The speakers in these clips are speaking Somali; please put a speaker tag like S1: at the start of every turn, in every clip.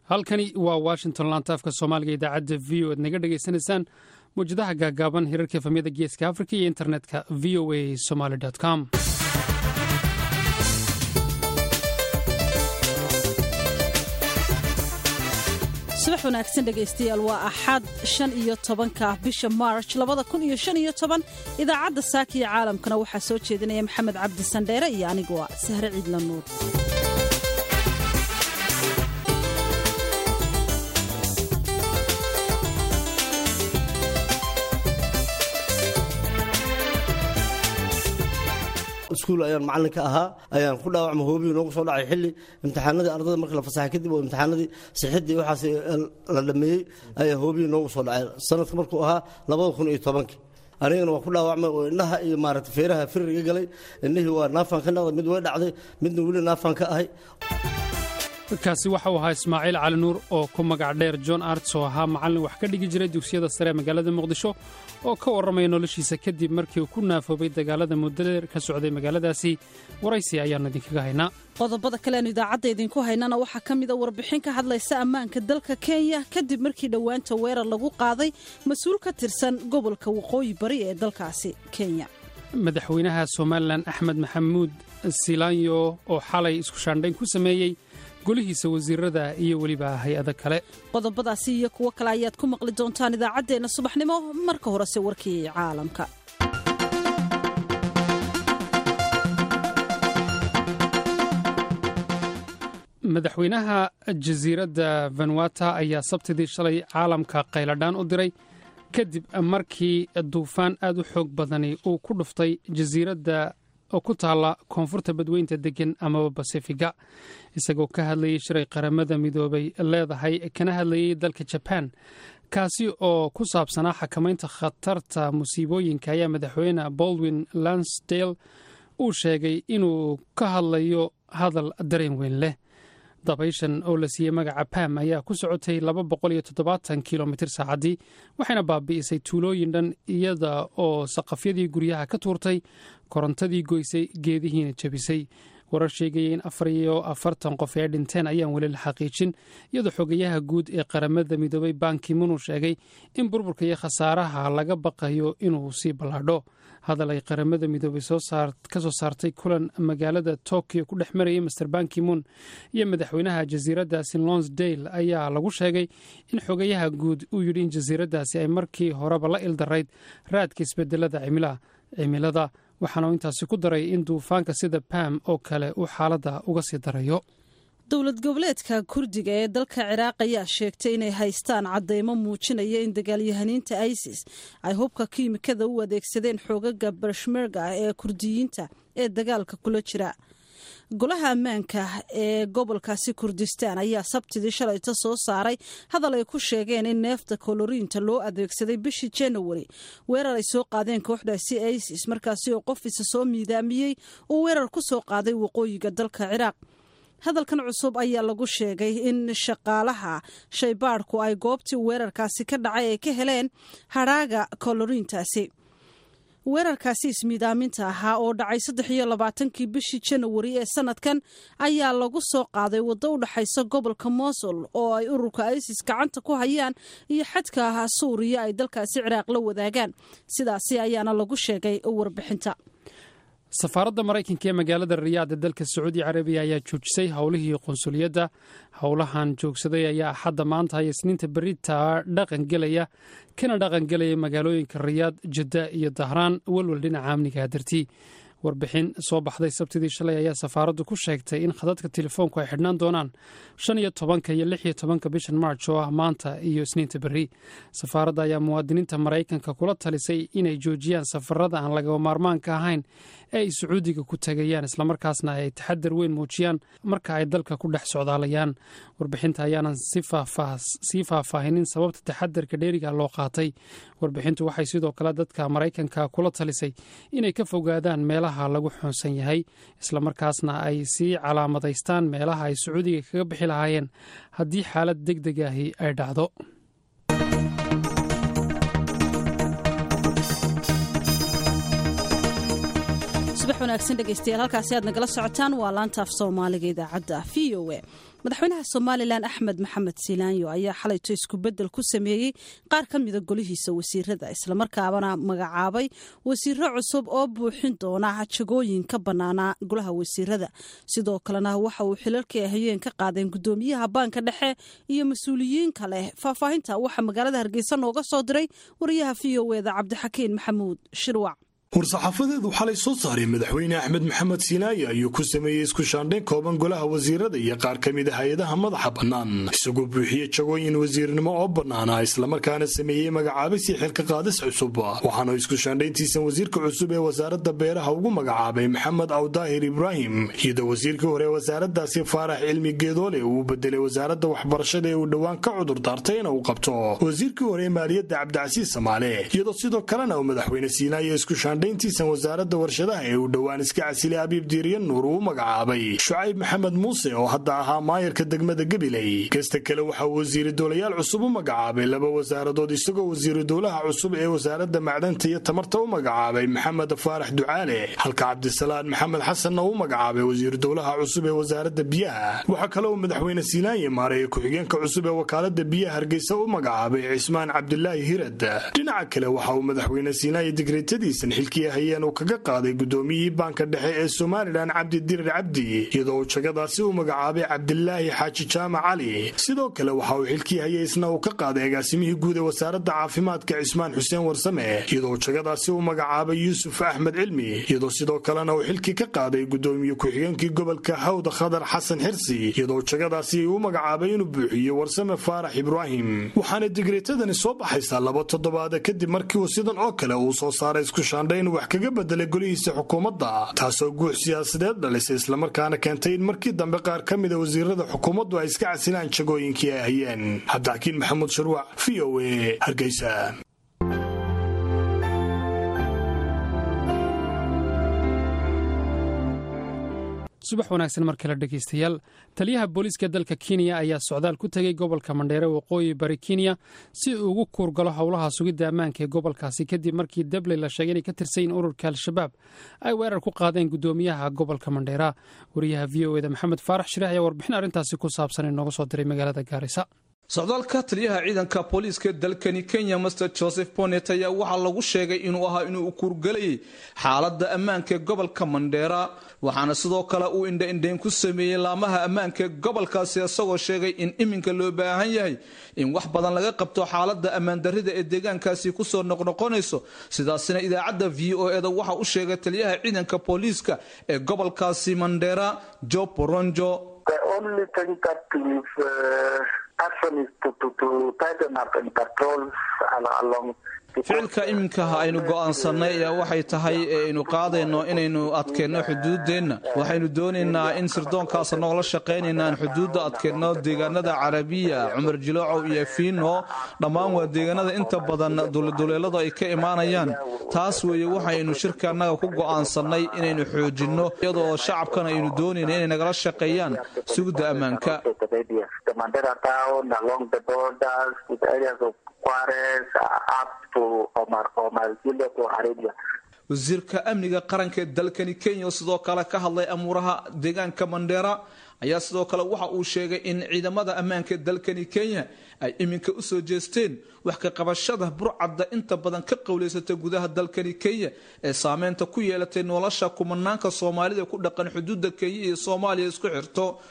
S1: halkani waa washington laantaafka soomaaliga idaacadda v o ad naga dhegaysanaysaan mawjadaha gaagaaban hirarka efamyada geeska afrika iyo internetka v o a somaly com
S2: subax wanaagsan dhegaystayaal waa axad shan iyo tobanka bisha march labada kun iyo shan iyo toban idaacadda saaka iyo caalamkana waxaa soo jeedinaya maxamed cabdi sandheere iyo aniguwa sahre ciidla nuur
S3: iskuul ayaan macalin ka ahaa ayaan ku dhaawacma hoobiyu noogu soo dhacay xilli imtixaanadii ardada markii la fasaxay kadib oo imtixaanadii sixidii waxaas la dhameeyey ayaa hoobiyu noogu soo dhacay sanadka markuu ahaa labada kun iyo tobankii anigana waa ku dhaawacmay oo indhaha iyo maarata feeraha firiga galay indhihii waa naafaan ka noqday mid way dhacday midna weli naafaan ka ahay
S1: kaasi waxa uu ahaa ismaaciil cali nuur oo ku magac dheer john arts oo ahaa macallin wax ka dhigi jiray dugsiyada sare ee magaalada muqdisho oo ka warramaya noloshiisa kadib markii uu ku naafoobay dagaalada muddadeer ka socday magaaladaasi waraysi ayaannu idinkaga haynaa
S2: qodobada kaleanu idaacadda idinku haynana waxaa ka mida warbixin ka hadlaysa ammaanka dalka kenya kadib markii dhowaanta weerar lagu qaaday mas-uul ka tirsan gobolka waqooyi bari ee dalkaasi kenya
S1: madaxweynaha somalilan axmed maxamuud silaanyo oo xalay isku shaandhayn ku sameeyey golihiisa wasiirada iyo weliba hay-ado kale
S2: qodobadaasi iyo kuwo kale ayaad ku maqli doontaan idaacaddeenna subaxnimo marka horese warkii caalamka
S1: madaxweynaha jasiiradda vanuata ayaa sabtidii shalay caalamka qayladhaan u diray kadib markii duufaan aad u xoog badani uu ku dhuftay jasiiradda oo ku taalla koonfurta badweynta deggan amaba basifiga isagoo ka hadlayay shiray qaramada midoobay leedahay kana hadlayay dalka jabaan kaasi oo ku saabsanaa xakamaynta khatarta musiibooyinka ayaa madaxweyne baldwin lansdale uu sheegay inuu ka hadlayo hadal dareen weyn leh dabayshan oo la siiyey magaca bam ayaa ku socotay kilomitir saacaddii waxayna baabi'isay tuulooyin dhan iyada oo saqafyadii guryaha ka tuurtay korontadii goysay geedihiina jebisay warar sheegaya in afar iyo afartan qof ee dhinteen ayaan weli la xaqiijin iyadoo xogayaha guud ee qaramada midoobay bankimun uu sheegay in burburka iyo khasaaraha laga baqayo inuu sii ballaadho hadal ay qaramada midoobay ka soo saartay kulan magaalada tokyo ku dhex marayay master bankimun iyo madaxweynaha jasiiraddaasi lonsdale ayaa lagu sheegay in xogayaha guud uu yidhi in jasiiraddaasi ay markii horeba la ildarayd raadka isbedelada cimilada waxaana uu intaasi ku daray in duufaanka sida bam oo kale uu xaaladda uga sii darayo
S2: dowlad goboleedka kurdiga ee dalka ciraaq ayaa sheegtay inay haystaan caddeymo muujinaya in dagaalyahaniinta isis ay hubka kiimikada u adeegsadeen xoogaga bashmerga ah ee kurdiyiinta ee dagaalka kula jira golaha ammaanka ee gobolkaasi kurdistaan ayaa sabtidii shalayta soo saaray hadal ay ku sheegeen in neefta koloriinta loo adeegsaday bishii janawari weerar ay soo qaadeen kooxdaasi isis markaasi oo qof isa soo miidaamiyey uu weerar ku soo qaaday waqooyiga dalka ciraaq hadalkan cusub ayaa lagu sheegay in shaqaalaha shaybaadhku ay goobtii weerarkaasi ka dhacay ay ka heleen hadhaaga koloriintaasi weerarkaasi ismiidaaminta ahaa oo dhacay saddex iyo labaatankii bishii janawari ee sanadkan ayaa lagu soo qaaday waddo u dhexaysa gobolka mosul oo ay ururka isis gacanta ku hayaan iyo xadka ahaa suuriya ay dalkaasi ciraaq la wadaagaan sidaasi ayaana lagu sheegay warbixinta
S1: safaaradda maraykanka ee magaalada riyaad ee dalka sacuudi carabiya ayaa joojisay howlihii qunsuliyadda howlahan joogsaday ayaa axadda maanta iyo isniinta berita dhaqan gelaya kana dhaqan gelaya magaalooyinka riyaad jadda iyo dahraan welwel dhinaca amniga dartii warbixin soo baxday sabtidii shalay ayaa safaaraddu ku sheegtay in khadadka telefoonku ay xidhnaan doonaan shan iyo tobanka iyo lix iyo tobanka bishan march oo ah maanta iyo isniinta berri safaaradda ayaa muwaadiniinta maraykanka kula talisay inay joojiyaan safarada aan lagaba maarmaanka ahayn ee ay sacuudiga ku tagayaan islamarkaasna ay taxadar weyn muujiyaan marka ay dalka ku dhex socdaalayaan warbixinta ayaanan sii faahfaahinin sababta taxadarka dheeriga loo qaatay warbixintu waxay sidoo kale dadka maraykanka kula talisay inay ka fogaadaan meelaha lagu xoonsan yahay islamarkaasna ay sii calaamadaystaan meelaha ay sacuudiga kaga bixi lahaayeen haddii xaalad deg deg ahi ay dhacdo
S2: subax wanaagsan dhegaystayaal halkaasi aad nagala socotaan waa laanta af soomaaliga idaacadda v o a madaxweynaha somalilan axmed maxamed silaanyo ayaa xalayto isku-beddel ku sameeyey qaar ka mida golihiisa wasiirada islamarkaabana magacaabay wasiiro cusub oo buuxin doona jagooyin ka bannaanaa golaha wasiirada sidoo kalena waxa uu xilalkii hayeen ka qaadeen gudoomiyaha baanka dhexe iyo mas-uuliyiin kale faahfaahinta waxaa magaalada hargeysa nooga soo diray wariyaha v o eda cabdixakiin maxamuud shirwac
S4: war-saxaafadeedu xalay soo saaray madaxweyne axmed maxamed siinaaye ayuu ku sameeyey isku shaandhayn kooban golaha wasiirada iyo qaar ka mid a hay-adaha madaxa bannaan isagoo buuxiyey jagooyin wasiirnimo oo bannaana islamarkaana sameeyey magacaabisii xilka qaadis cusub waxaana isku shaandhayntiisan wasiirka cusub ee wasaaradda beeraha ugu magacaabay maxamed awdaahir ibraahim iyadoo wasiirkii hore ee wasaaradaasi faarax cilmi geedoole uu bedelay wasaaradda waxbarashada ee uu dhowaan ka cudur daartay ina uu qabto wasiirkii hore ee maaliyadda cabdicasiis samaale iyadoo sidoo kalena uu madaxweyne siinaaye isku dayntiisan wasaaradda warshadaha ee uu dhowaan iska casilay abiib diiriyan nuur uu magacaabay shucayb maxamed muuse oo hadda ahaa maayarka degmada gabiley kasta kale waxa uu wasiiri doolayaal cusub u magacaabay laba wasaaradood isagoo wasiiru dowlaha cusub ee wasaaradda macdanta iyo tamarta u magacaabay maxamed faarax ducaale halka cabdisalaan maxamed xasanna uu magacaabay wasiiru dowlaha cusub ee wasaaradda biyaha waxaa kale uu madaxweyne siinaanye maareeye ku-xigeenka cusub ee wakaalada biyaha hargeysa u magacaabay cismaan cabdilaahi hirad dhinaca kale waxa uu madaxweyne siinaanye digreetadiisan hayeen uu kaga qaaday gudoomiyihii baanka dhexe ee somalilan cabdi dirir cabdi iyadoo uu jagadaasi u magacaabay cabdilaahi xaaji jaamac cali sidoo kale waxa uu xilkii hayay isna uu ka qaaday agaasimihii guud ee wasaaradda caafimaadka cismaan xuseen warsame iyadoo jagadaasi u magacaabay yuusuf axmed cilmi iyadoo sidoo kalena uu xilkii ka qaaday gudoomiye ku-xigeenkii gobolka hawda khadar xasan xirsi iyadoo jagadaasi u magacaabay inuu buuxiyo warsame faarax ibraahim waxaana digreetadani soo baxaysaa laba toddobaada kadib markii uu sidan oo kale uu soo saaray isku shaandhayn wax kaga bedelay golihiisa xukuumadda taasoo guux siyaasadeed dhalisay islamarkaana keentay in markii dambe qaar ka mida wasiirada xukuumaddu ay iska casilaan jagooyinkii ay hayeen cabdixakiin maxamuud sharwac v o a hargeysa
S1: subax wanaagsan mar kale dhegaystayaal taliyaha booliiska dalka kenya ayaa socdaal ku tegey gobolka mandheere waqooyi bari kenya si uu ugu kuurgalo howlaha sugidda ammaanka ee gobolkaasi kadib markii dabley la sheegay inay ka tirsayin ururka al-shabaab ay weerar ku qaadeen gudoomiyaha gobolka mandheera wariyaha v o eda maxamed faarax shirix ayaa warbixin arrintaasi ku saabsan inooga soo diray magaalada gaarisa
S5: socdaalka taliyaha ciidanka booliiska dalkani kenya master joseph bonet ayaa waxaa lagu sheegay inuu ahaa inuu kuurgalayay xaaladda ammaanka ee gobolka mandheera waxaana sidoo kale uu indhaindhayn ku sameeyey laamaha ammaanka ee gobolkaasi isagoo sheegay in iminka loo baahan yahay in wax badan laga qabto xaaladda ammaandarrida ee deegaankaasi kusoo noqnoqonayso sidaasina idaacadda v o eda waxa u sheegay taliyaha ciidanka booliiska ee gobolkaasi mandheera job boronjo ficilka iminkaha aynu go'aansannay ayaa waxay tahay aynu qaadayno inaynu adkeenno xuduuddeenna waxaynu doonaynaa in sirdoonkaas noola shaqaynaynaan xuduudda adkeenno deegaanada carabiya cumar jiloocow iyo fiino dhammaan waa deegaanada inta badan duleduleeladu ay ka imaanayaan taas weeye waxaynu shirka annaga ku go'aansannay inaynu xoojinno iyadoo shacabkan aynu doonayna inay nagala shaqeeyaan sugidda ammaanka wasiirka amniga qaranka ee dalkani kenya sidoo kale ka hadlay amuuraha deegaanka mandheera ayaa sidoo kale waxa uu sheegay in ciidamada ammaanka ee dalkani kenya ay iminka usoo jeesteen wax ka qabashada burcadda inta badan ka qowleysata gudaha dalkani kenya ee saameynta ku yeelatay nolosha kumanaanka soomaalida ku dhaqan xuduudda kenya iyo soomaaliya isku xirto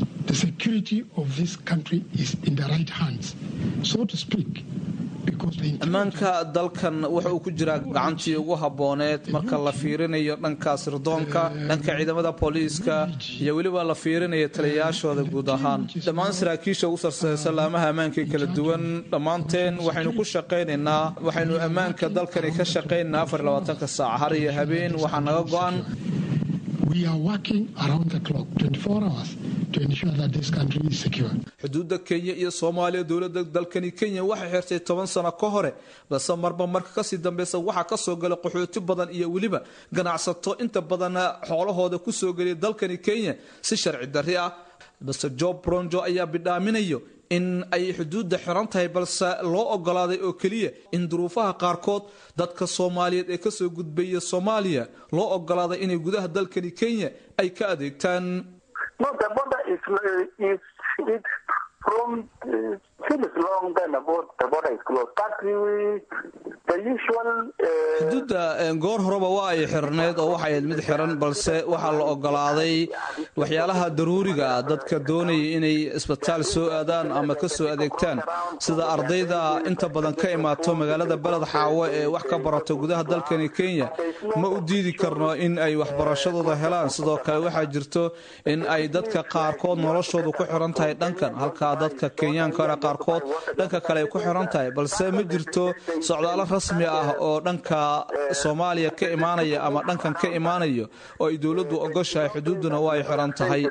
S5: ammaanka dalkan wuxa uu ku jiraa gacantii ugu habbooneed marka la fiirinayo dhanka sirdoonka dhanka ciidamada booliiska iyo weliba la fiirinayo taliyayaashooda guud ahaan dhammaan saraakiisha ugu sarsaysa laamaha ammaanka kala duwan dhammaanteen waxaynu ku shaqaynaynaa waxaynu ammaanka dalkani ka shaqaynaynaa afar labaatanka saac har iyo habeen waxaa naga go-an xuduudda kenya iyo soomaaliya dowladda dalkani kenya waxay xirtay toban sano ka hore balse marba marka kasii dambeysa waxaa kasoo galay qaxooti badan iyo weliba ganacsato inta badan xoolahooda kusoo geliyay dalkani kenya si sharci darri ah balse job bronjo ayaa bidhaaminayo in ay xuduudda xiran tahay balse loo ogolaaday oo keliya in duruufaha qaarkood dadka soomaaliyeed ee kasoo gudbaya soomaaliya loo ogolaaday inay gudaha dalkani kenya ay ka adeegtaan xuduudda goor horeba waa ay xirneyd oo waxay ahayd mid xiran balse waxaa la ogolaaday waxyaalaha daruuriga ah dadka doonaya inay isbitaal soo aadaan ama ka soo adeegtaan sida ardayda inta badan ka imaato magaalada beled xaawo ee wax ka barato gudaha dalkani kenya ma u diidi karno in ay waxbarashadooda helaan sidoo kale waxaa jirto in ay dadka qaarkood noloshoodu ku xiran tahay dhankan halka dadka kenyaanka hore qaarkood dhanka kale ay ku xiran tahay balse ma jirto socdaalo rasmi ah oo dhanka soomaaliya ka imaanaya ama dhankan ka imaanayo oo ay dowladdu ogoshahay xuduudduna waa ay xiran tahay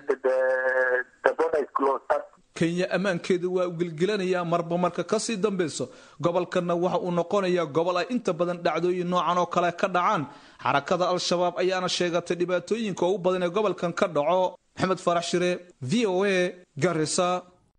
S5: kenya ammaankeedu waa u gelgelanayaa marba marka kasii dambeyso gobolkanna waxa uu noqonayaa gobol ay inta badan dhacdooyin noocan oo kale ka dhacaan xarakada al-shabaab ayaana sheegatay dhibaatooyinka ugu badan ee gobolkan ka dhaco maxamed farax shire v o a garisa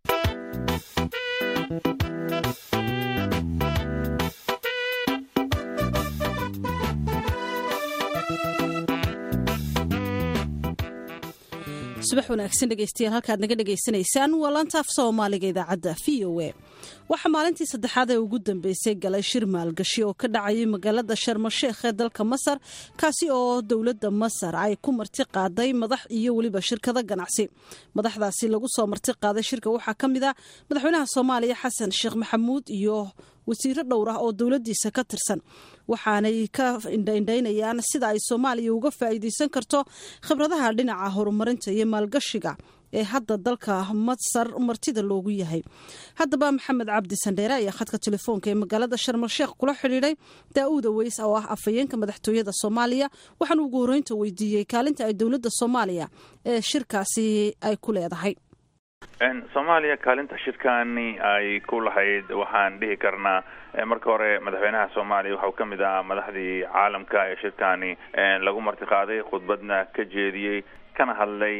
S2: subax wanaagsan dhegeystayaal halkaad naga dhegaysanaysaan waa laanta af soomaaliga idaacadda v o a waxaa maalintii saddexaad ee ugu dambeysay galay shir maalgashi oo ka dhacayay magaalada sharmasheekh ee dalka masar kaasi oo dowladda masar ay ku marti qaaday madax iyo weliba shirkado ganacsi madaxdaasi lagu soo marti qaaday shirka waxaa ka mid a madaxweynaha soomaaliya xasan sheekh maxamuud iyo wasiiro dhowr ah oo dowladiisa ka tirsan waxaanay ka indhaindhaynayaan sida ay soomaaliya uga faa'iidaysan karto khibradaha dhinaca horumarinta iyo maalgashiga ee hadda dalka masar martida loogu yahay haddaba maxamed cabdi sandheere ayaa khadka telefoonka ee magaalada sharmalsheekh kula xidhiidhay daa-uuda weys oo ah afhayeenka madaxtooyada soomaaliya waxaana ugu horreynta weydiiyey kaalinta ay dowladda soomaaliya ee shirkaasi ay ku leedahay
S6: soomaaliya kaalinta shirkani ay ku lahayd waxaan dhihi karnaa marka hore madaxweynaha soomaaliya waxau ka mid ahaa madaxdii caalamka ee shirkani lagu martiqaaday khudbadna ka jeediyey kana hadlay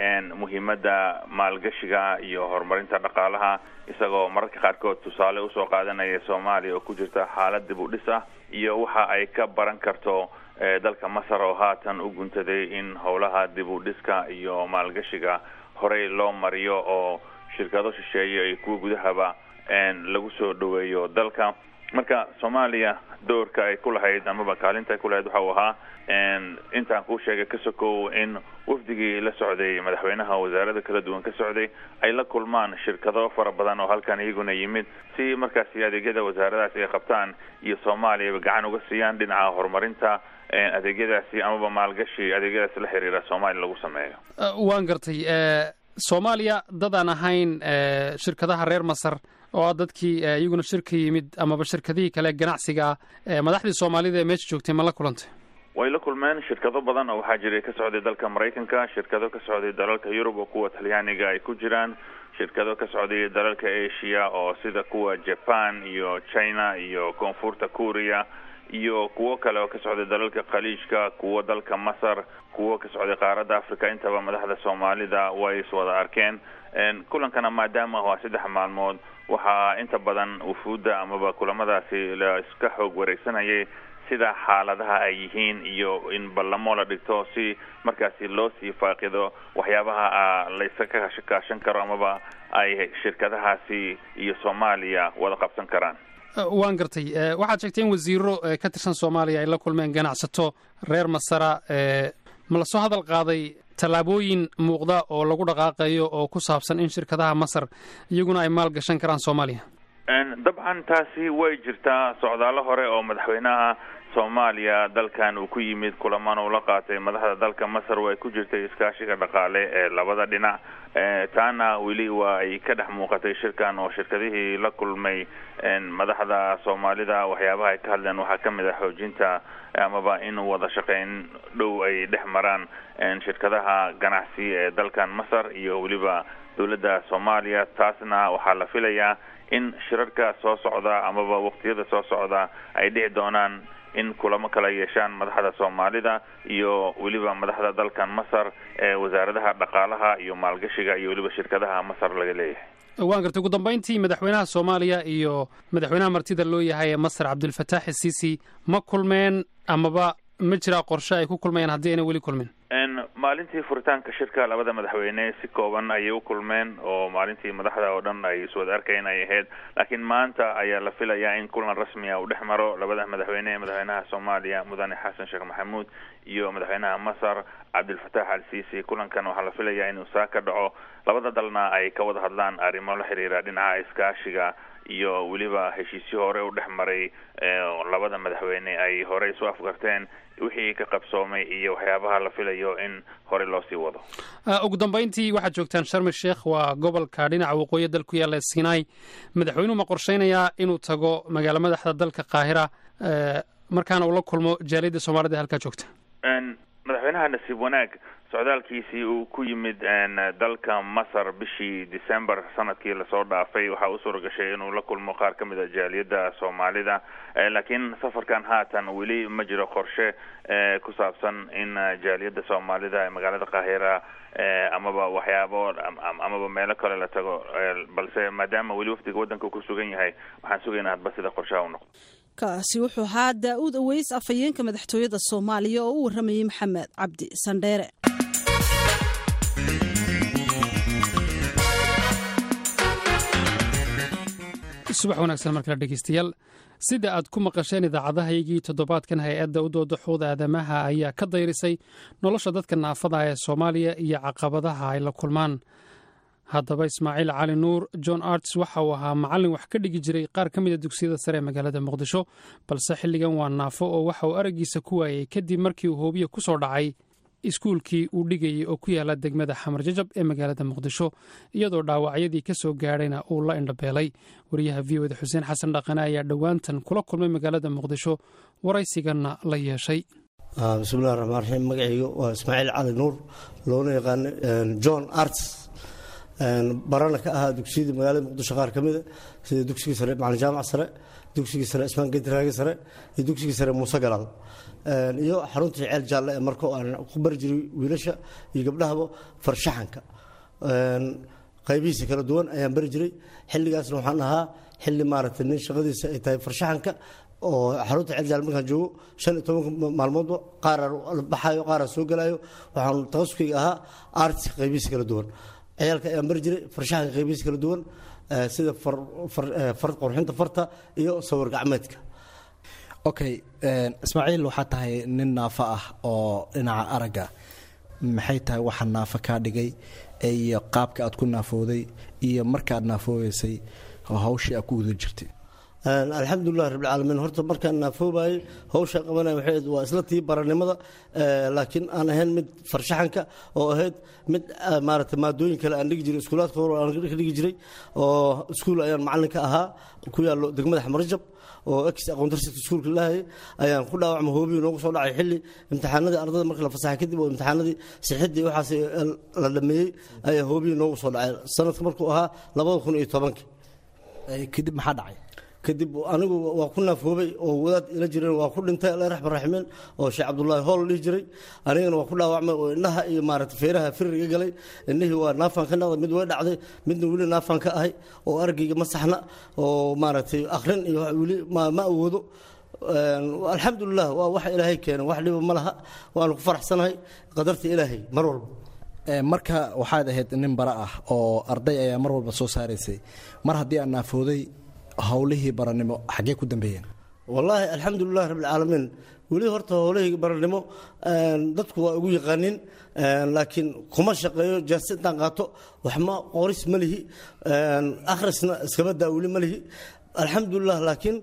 S6: muhiimadda maalgashiga iyo horumarinta dhaqaalaha isagoo mararka qaarkood tusaale usoo qaadanaya soomaaliya oo ku jirta xaalad dib u dhis ah iyo waxa ay ka baran karto dalka masar oo haatan u guntaday in howlaha dib u dhiska iyo maalgashiga horey loo mariyo oo shirkado shisheeye iyo kuwa gudahaba lagu soo dhaweeyo dalka marka soomaaliya doorka ay ku lahayd amaba kaalinta ay ku lahayd waxau ahaa intaan kuu sheegay ka sokow in wafdigii la socday madaxweynaha wasaarada kala duwan ka socday ay la kulmaan shirkado fara badan oo halkan iyaguna yimid si markaasi adeegyada wasaaradaasi ay qabtaan iyo soomaaliyaba gacan uga siiyaan dhinaca horumarinta adeegyadaasi amaba maalgashi adeegyadaasi la xiriira soomaaliya lagu sameeyo
S1: waan gartay soomaaliya dadaan ahayn shirkadaha reer masar oo ah dadkii iyaguna shirka yimid amaba shirkadihii kale ganacsiga ah madaxdii soomaalida ee meesha joogtay ma la kulantay
S6: way la kulmeen shirkado badan oo waxaa jiray ka socday dalka maraykanka shirkado ka socday dalalka yurub oo kuwa talyaaniga ay ku jiraan shirkado ka socday dalalka asia oo sida kuwa japan iyo china iyo koonfurta korea iyo kuwo kale oo ka socday dalalka khaliijka kuwo dalka masar kuwo ka socday qaaradda africa intaba madaxda soomaalida way is wada arkeen kulankana maadaama waa saddex maalmood waxaa inta badan wufuudda amaba kulamadaasi la iska xoog wareegsanayay sida xaaladaha ay yihiin iyo in ballamo la dhigto si markaasi loo sii faaqido waxyaabaha laysa ka kaashan karo amaba ay shirkadahaasi iyo soomaaliya wada qabsan karaan
S1: waan gartay waxaad sheegtay in wasiiro ka tirsan soomaaliya ay la kulmeen ganacsato reer masara ma lasoo hadal qaaday tallaabooyin muuqda oo lagu dhaqaaqayo oo ku saabsan in shirkadaha masar iyaguna ay maal gashan karaan soomaaliya
S6: dabcan taasi way jirtaa socdaalo hore oo madaxweynaha soomaaliya dalkan uu ku yimid kulamaan uu la qaatay madaxda dalka masar way ku jirtay iskaashiga dhaqaale ee labada dhinac taana weli waa ay ka dhex muuqatay shirkan oo shirkadihii la kulmay madaxda soomaalida waxyaabaha ay ka hadleen waxaa ka mid ah xoojinta amaba in wada shaqeyn dhow ay dhex maraan shirkadaha ganacsi ee dalkan masar iyo weliba dowladda soomaaliya taasna waxaa la filayaa in shirarka soo socda amaba waqtiyada soo socda ay dhici doonaan in kulamo kala yeeshaan madaxda soomaalida iyo weliba madaxda dalkan masar ee wasaaradaha dhaqaalaha iyo maalgashiga iyo weliba shirkadaha masar laga leeyahay
S1: waan gartay ugu dambayntii madaxweynaha soomaaliya iyo madaxweynaha martida loo yahay ee masar cabdulfataax isiisi ma kulmeen amaba ma jiraa qorshe ay ku kulmayaan haddii ayna weli kulmin
S6: maalintii furitaanka shirka labada madaxweyne si kooban ayay u kulmeen oo maalintii madaxda oo dhan ay iswada arkeen ay ahayd laakiin maanta ayaa la filayaa in kulan rasmiya uu dhex maro labada madaxweyne ee madaxweynaha soomaaliya mudane xasan sheekh maxamuud iyo madaxweynaha masar cabdilfataax al siisi kulankan waxaa la filayaa inuu saa ka dhaco labada dalna ay ka wada hadlaan arrimo la xiriira dhinaca iskaashiga iyo weliba heshiisyo hore u dhex maray labada madaxweyne ay hore isu afgarteen wixii ka qabsoomay iyo waxyaabaha la filayo in hore loo sii wado
S1: ugu dambayntii waxaad joogtaan sharmi sheekh waa gobolka dhinaca waqooyi dal ku yaalla sinai madaxweynuhu ma qorshaynayaa inuu tago magaalo madaxda dalka qaahira markaana uu la kulmo jaaliyadda soomaalida halkaa joogta
S6: madaxweynaha nasiib wanaag socdaalkiisii uu ku yimid dalka masar bishii december sanadkii lasoo dhaafay waxaa u suura gashay inuu la kulmo qaar ka mid a jaaliyadda soomaalida laakiin safarkan haatan weli ma jiro qorshe ku saabsan in jaaliyadda soomaalida ee magaalada qaahira amaba waxyaabo amaba meelo kale la tago balse maadaama weli wafdiga waddanka ku sugan yahay waxaan sugaynaa hadba sida qorshaha u noqdo
S2: kaasi wuxuu ahaa daa-uud aweys afhayeenka madaxtooyada soomaaliya oo u warramayay maxamed cabdi sandheere
S1: subax wanaagsan markale dhegeystayaal sida aad ku maqasheen idaacadahaygii toddobaadkan hay-adda u dooda xuquuqda aadamaha ayaa ka dayrisay nolosha dadka naafada ee soomaaliya iyo caqabadaha ay la kulmaan haddaba ismaaciil cali nuur john arts waxa uu ahaa macallin wax ka dhigi jiray qaar ka mida dugsiyada sare ee magaalada muqdisho balse xilligan waa naafo oo waxa uu araggiisa ku waayey kadib markii uu hoobiya ku soo dhacay iskuulkii uu dhigayay oo ku yaala degmada xamar jajab ee magaalada muqdisho iyadoo dhaawacyadii ka soo gaadhayna uu la indhabeelay wariyaha v oda xuseen xasan dhaqane ayaa dhowaantan kula kulmay magaalada muqdisho waraysiganna la yeeshay
S3: bismillahi raxmaan raxiim magacayga waa ismaaciil cali nuur loona yaqaano john arts barana ka ahaa dugsiyadii magaalada muqdisho qaar ka mida sida dugsigii sare macalin jaamac sare dugsigii sare ismaan gedraage sare iyo dugsigii sare muuse galaal iyo xaruntii ceel jaalle ee marka aan ku bari jiray wiilasha iyo gabdhahaba farshaxanka qaybihiisa kala duwan ayaan bari jiray xilligaasna waxaan ahaa xilli maaragtay nin shaqadiisa ay tahay farshaxanka oo xarunta ceel jaalle markaan joogo shan iyo tobanka maalmoodba qaaraan baxayo qaaraan soo galayo waxaan taqasuskayga ahaa arts qaybihiisa kala duwan ciyaalka ayaan bari jiray farshaxanka qaybihiisa kala duwan sida far qorxinta farta iyo sawir gacmeedka
S7: okay ismaaciil waxaa tahay nin naafo ah oo dhinaca aragga maxay tahay waxa naafo kaa dhigay iyo qaabka aad ku naafooday iyo markaaad naafoobeysay hawshii aad ku guda jirtay
S3: alxamdulilah rabbilcaalamiin horta markaan naafoobayay hawsha qabanaya waxay waa isla tii baranimada laakiin aan ahayn mid farshaxanka oo ahayd mid maaragtay maadooyin kale aan dhigi jiray iskuulaadka hore aan ka dhigi jiray oo iskuul ayaan macallin ka ahaa ku yaallo degmada xamarjab oo ex aqoontarsita iskuulka lahayay ayaan ku dhaawacma hoobiyi noogu soo dhacay xilli imtixaanadii ardada marka la fasaxay kadib oo imtixaanadii sixidii waxaas la dhameeyey ayaa hoobiyi noogu soo dhacay sanadka markuu ahaa labada kun iyo tobankii
S7: kadib maxaa dhacay
S3: kadib anigu waa ku naafoobay oo wadaad ila jireen waa ku dhintay alla raxman raximiin oo sheekh cabdullaahi hool dhihi jiray anigana waa ku dhaawacmay oo indhaha iyo maaragtay feeraha firiga galay indhihii waa naafaan ka noqday mid way dhacday midna weli naafaan ka ahay oo argayga ma saxna oo maaragtay akhrin iyo weli ma awoodo alxamdulilah waa waxa ilaahay keenay wax dhiba ma laha waanu ku faraxsanahay qadarta ilaahay mar walba
S7: marka waxaad ahayd nin bara ah oo arday ayaa mar walba soo saaraysay mar haddii aan naafooday howlihii baranimo xaggee ku dambeeyeen
S3: wallaahi alxamdulilah rabbilcaalamiin weli horta howlihii baranimo dadku waa ugu yaqaanin laakiin kuma shaqeeyo jaasi intaan qaato waxma qoris ma lihi akhrisna iskaba daa weli ma lihi alxamdulilah laakiin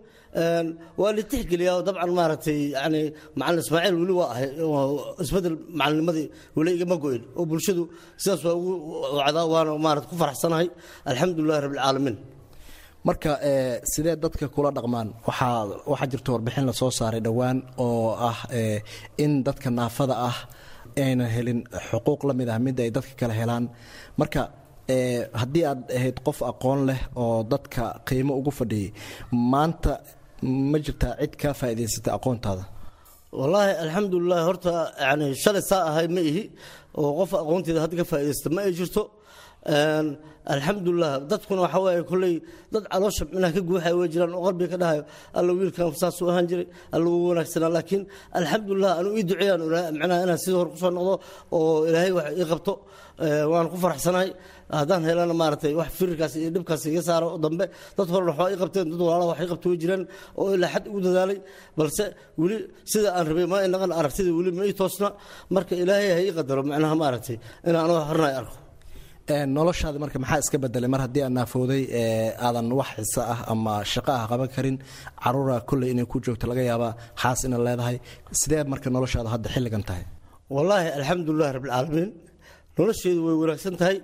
S3: waa la tixgeliyaa dabcan maaragtay yani macalin ismaaciil weli waa ahay isbedel macalinnimadii weli igama go-in oo bulshadu sidaas waa ugu wacdaa waana maarata ku faraxsanahay alxamdulilah rabbilcaalamiin
S7: marka sidee dadka kula dhaqmaan waxaa waxaa jirta warbixin lasoo saaray dhowaan oo ah in dadka naafada ah aynan helin xuquuq la mid ah mid ay dadka kale helaan marka haddii aad ahayd qof aqoon leh oo dadka qiimo ugu fadhiyay maanta ma jirtaa cid kaa faa'iidaysatay aqoontaada
S3: wallaahi alxamdulilah horta yani shalay saa ahay ma ihi oo qof aqoonteeda hadda ka faa'iidaysta ma ay jirto alxamdulilah dadkuna waxaa waaye kolley dad caloosha minaha ka guuxaya way jiraan oo qalbiga ka dhahayo alla wiilkan saasuu ahaan jiray alla uu wanaagsanaa laakiin alxamdulilah anuu ii duceeyaan micnaha inaan sidii hore kusoo noqdo oo ilaahay wax ii qabto waan ku faraxsanahay haddaan helana maaragtay wax firirkaas iyo dhibkaas iga saaro oo dambe dad horena waxbaa ii qabteen dad walaala wax ii qabto way jiraan oo ilaa xad ugu dadaalay balse weli sida aan rabay ma inaqan aragtida weli ma ii toosna marka ilaahay ha ii qadaro macnaha maaragtay inaan anoo hornay arko
S7: noloshaadi marka maxaa iska bedelay mar haddii aad naafooday aadan wax xiso ah ama shaqo ah qaban karin caruura kolley inay ku joogto laga yaabaa xaas inaad leedahay sidee marka noloshaada hadda xilligan tahay
S3: wallaahi alxamdulilah rabbilcaalamiin nolosheedu way wanaagsan tahay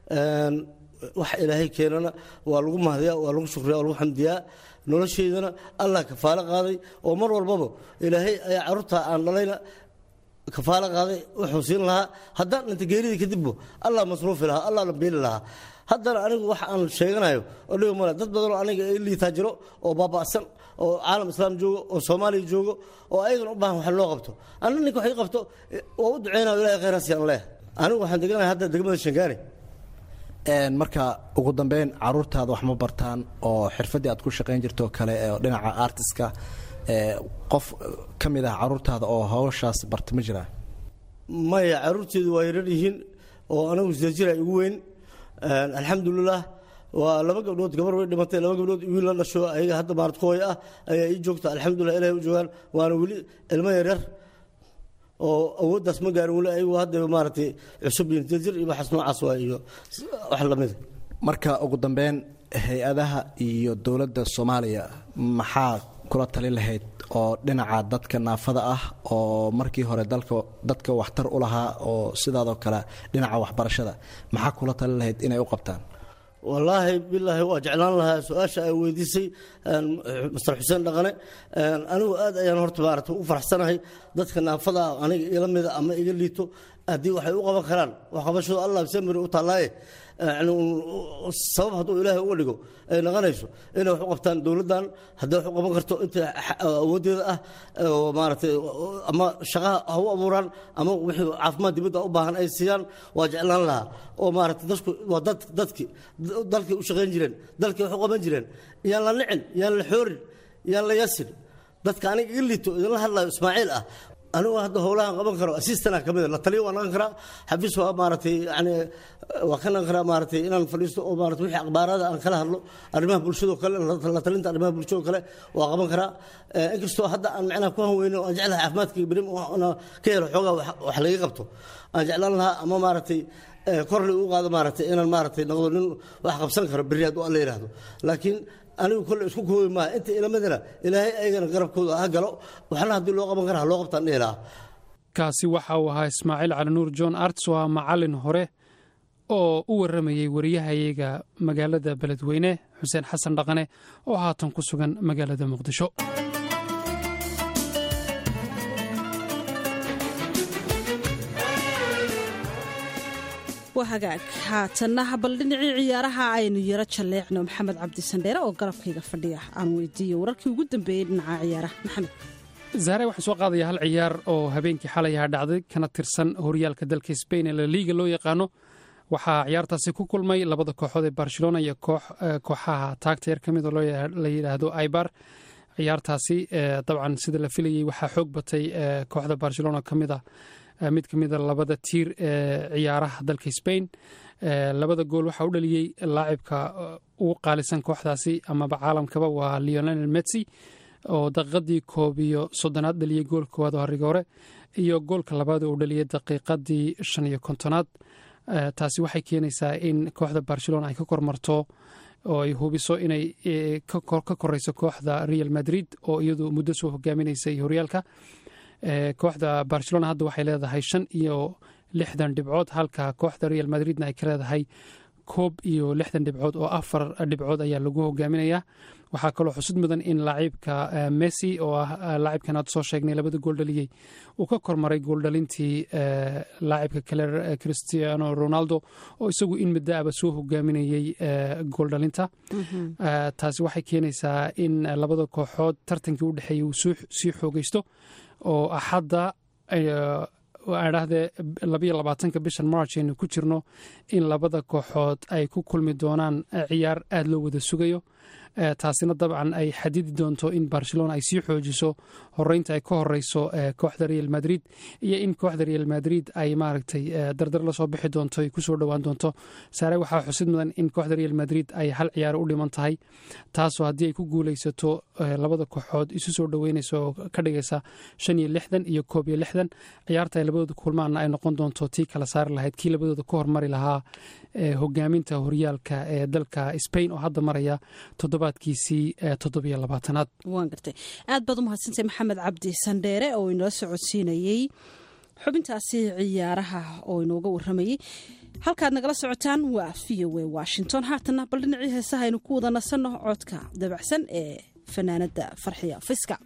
S3: wax ilaahay keenana waa lagu mahdiyaa waa lagu shukriyaa waa lagu xamdiyaa nolosheedana allah kafaalo qaaday oo mar walbaba ilaahay ayaa carruurta aan dhalayna kafaalo qaaday wuxuu siin lahaa haddaan dhinta geeridii kadibbo allah masruufi lahaa allah dhambeeli lahaa haddana anigu wax aan sheeganayo oo dhibi male dad badanoo aniga i liitaa jiro oo baaba'san oo caalam islaam joogo oo soomaaliya joogo oo ayagana u baahan wax loo qabto anna ninka wax ii qabto waa u duceynayo ilahay khayraasi aan leeh anigu waxaan deganahay hadda degmada shangaani
S7: marka ugu dambeyn caruurtaada wax ma bartaan oo xirfaddii aad ku shaqayn jirto kale oo dhinaca artiska qof ka mid ah caruurtaada oo hawshaas barta ma jiraa
S3: maya caruurteedu waa yarar yihiin oo anagu sida jira igu weyn alxamdulilah waa laba gabdhood gabar way dhimatay laba gabdhood wiil la dhasho ayaga hadda maarad ku hooy ah ayaa ii joogta alxamdulilah ilahay u joogaan waana weli ilmo yaryar oo awooddaas ma gaarin weli ayagu hadda maaragtay cusub yihiin sida jir iyo waxaas noocaas waa iyo wax lamida
S7: marka ugu dambeyn hay-adaha iyo dowladda soomaaliya maxaa kula tali lahayd oo dhinaca dadka naafada ah oo markii hore dalka dadka waxtar u lahaa oo sidaadoo kale dhinaca waxbarashada maxaa kula tali lahayd inay u qabtaan
S3: wallaahi bilaahi waa jeclaan lahaa su-aasha ay weydiisay master xuseen dhaqane anigu aad ayaan horta maarata u faraxsanahay dadka naafada ah aniga ila mida ama iga liito haddii waxay u qaban karaan waxqabashadu allah samiri u taallaaye sabab hadduu ilaahay uga dhigo ay naqanayso inay wax u qabtaan dowladdan haddii wax u qaban karto inta awooddeeda ah oo maaragtay ama shaqaha ha u abuuraan ama wixii caafimaad dibadda u baahan ay siiyaan waa jeclaan lahaa oo maaragtay dadku waa dad dadki dalkay u shaqayn jireen dalkay wax u qaban jireen yaan la nicin yaan la xoorin yaan la yasin dadka aniga iga liito idinla hadlayo ismaaciil ah anigu hadda howlahan qaban karo assistana ka mida la taliya waa naqan karaa xafiis waa maaragtay yani waa ka naqan karaa maaragtay inaan fadhiisto oo maarata wixii akhbaarada aan kala hadlo arrimaha bulshadoo kale la talinta arrimaha bulshadoo kale waa qaban karaa inkastoo hadda aan macnaha ku hanweyno aan jeclahay caafimaadka berim ka helo xoogaa wax laga qabto aan jeclaan lahaa ama maaragtay kor la u qaado maaragtay inaan maaragtay noqdo nin wax qabsan karo berri hadduu alla yidhaahdo laakiin anigu kolle isku koobi maa inta ilamadana ilaahay ayagana garabkooda ha galo waxna haddii loo qaban kara ha loo qabtaan dhihi lahaa
S1: kaasi waxa uu ahaa ismaaciil cali nuur john arts waa macallin hore oo u warramayey wariyahayaga magaalada beledweyne xuseen xasan dhaqane oo haatan ku sugan magaalada muqdisho
S2: waa hagaag haatanna bal dhinacii ciyaaraha aynu yaro jalleecno maxamed cabdisandheere oo garabkayga fadhiya aan weydiiyo wararkii ugu dambeeyey dhinaca ciyaaraha maxamed
S1: zahre waxaan soo qaadaya hal ciyaar oo habeenkii xalay ahaa dhacday kana tirsan horyaalka dalka sbain ee laliiga loo yaqaano waxaa ciyaartaasi ku kulmay labada kooxood ee barcelona iyo kooxaha taagta yar ka mid oo la yidhaahdo ibar ciyaartaasi dabcan sida la filayey waxaa xoog batay kooxda barcelona ka mid ah mid ka mida labada tiir ee ciyaaraha dalka sbain labada gool waxaa u dhaliyey laacibka ugu qaalisan kooxdaasi amaba caalamkaba waa leonel metsi oo daqiiqadii koob iyo soddonaad dhaliyey gool koowaad oo hariga hore iyo goolka labaad oo u dhaliyey daqiiqadii shan iyo kontonaad taasi waxay keenaysaa in kooxda barcelona ay ka kormarto oo ay hubiso inay ka koreyso kooxda real madrid oo iyadu muddo soo hogaaminaysay horyaalka kooxda barcelona hadda waxay leedahay shan iyo lixdan dhibcood halka kooxda real madridna ay ka leedahay koob iyo lixdan dhibcood oo afar dhibcood ayaa lagu hogaaminayaa waxaa kaloo xusud mudan in laacibka messi oo ah laacibkan aad soo sheegnay labada gool dhaliyey uu ka kormaray gooldhalintii laacibka kale cristiano ronaldo oo isagu in muddaaba soo hogaaminayey gooldhalinta taasi waxay keenaysaa in labada kooxood tartankii u dhexeeyey uu sii xoogeysto oo axadda adhahdee labayo labaatanka bishan march aynu ku jirno in labada kooxood ay ku kulmi doonaan ciyaar aada loo wada sugayo taasina dabcan ay xadidi doonto in barcelona ay sii xoojiso horeynta ay ka horeyso kooxda real madrid iyo in kooxda real madrid ay maaragtay dardar lasoo bixi doonto ay kusoo dhowaan doonto saare waxaa xusid mudan in kooxda real madrid ay hal ciyaaro u dhiman tahay taasoo haddii ay ku guuleysato labada kooxood isu soo dhoweynaysa oo ka dhigaysa shan iyo lixdan iyo koob iyo lixdan ciyaarta ay labadooda kulmaana ay noqon doonto tii kala saari lahayd kii labadooda ka hormari lahaa hogaaminta horyaalka ee dalka spain oo hadda maraya toddobaadkiisii toddobiyo labaatanaad
S2: waan gartay aad baad u mahadsantay maxamed cabdi sandheere oo inoo socodsiinayey xubintaasi ciyaaraha oo inooga waramayey halkaad nagala socotaan waa v o a washington haatana bal dhinacii heesaha aynu ku wada nasanno codka dabacsan ee fanaanada farxiya fiska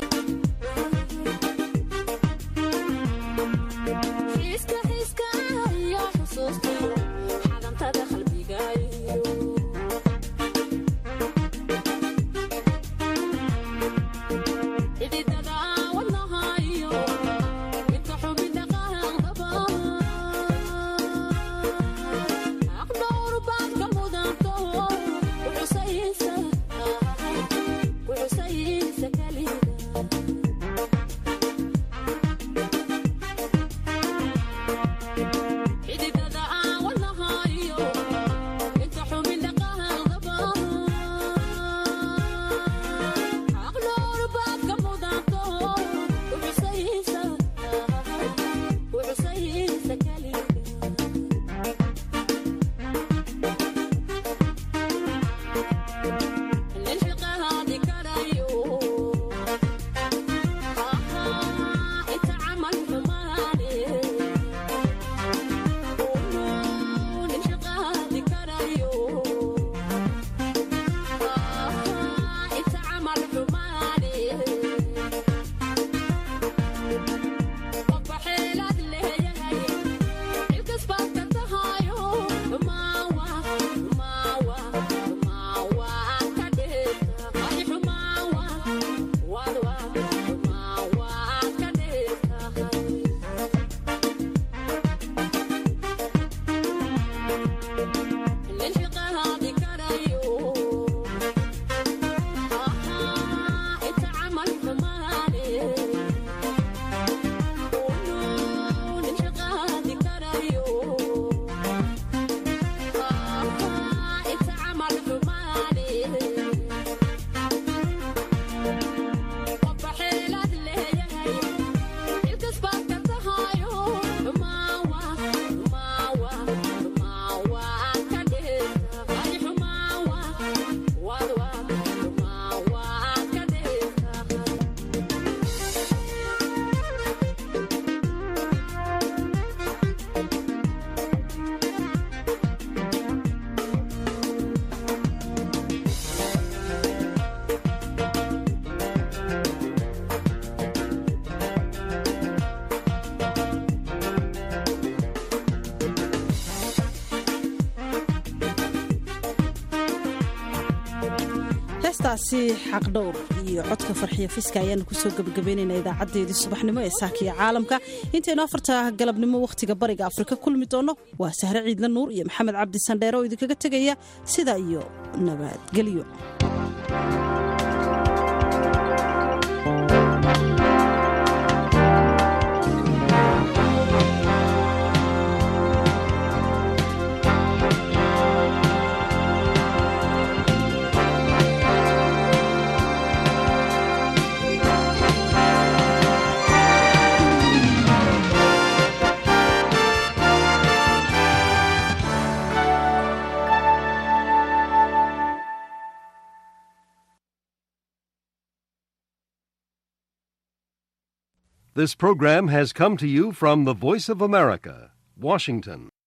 S2: heestaasi xaqdhowr iyo codka farxiya fiska ayaanu kusoo gebagabeynayna idaacadeedii subaxnimo ee saakiya caalamka intaynu afarta galabnimo wakhtiga bariga afrika kulmi doonno waa sahre ciidla nuur iyo maxamed cabdi sandheere oo idinkaga tegaya sidaa iyo nabadgelyo
S8: This program has come to you from the Voice of America, Washington.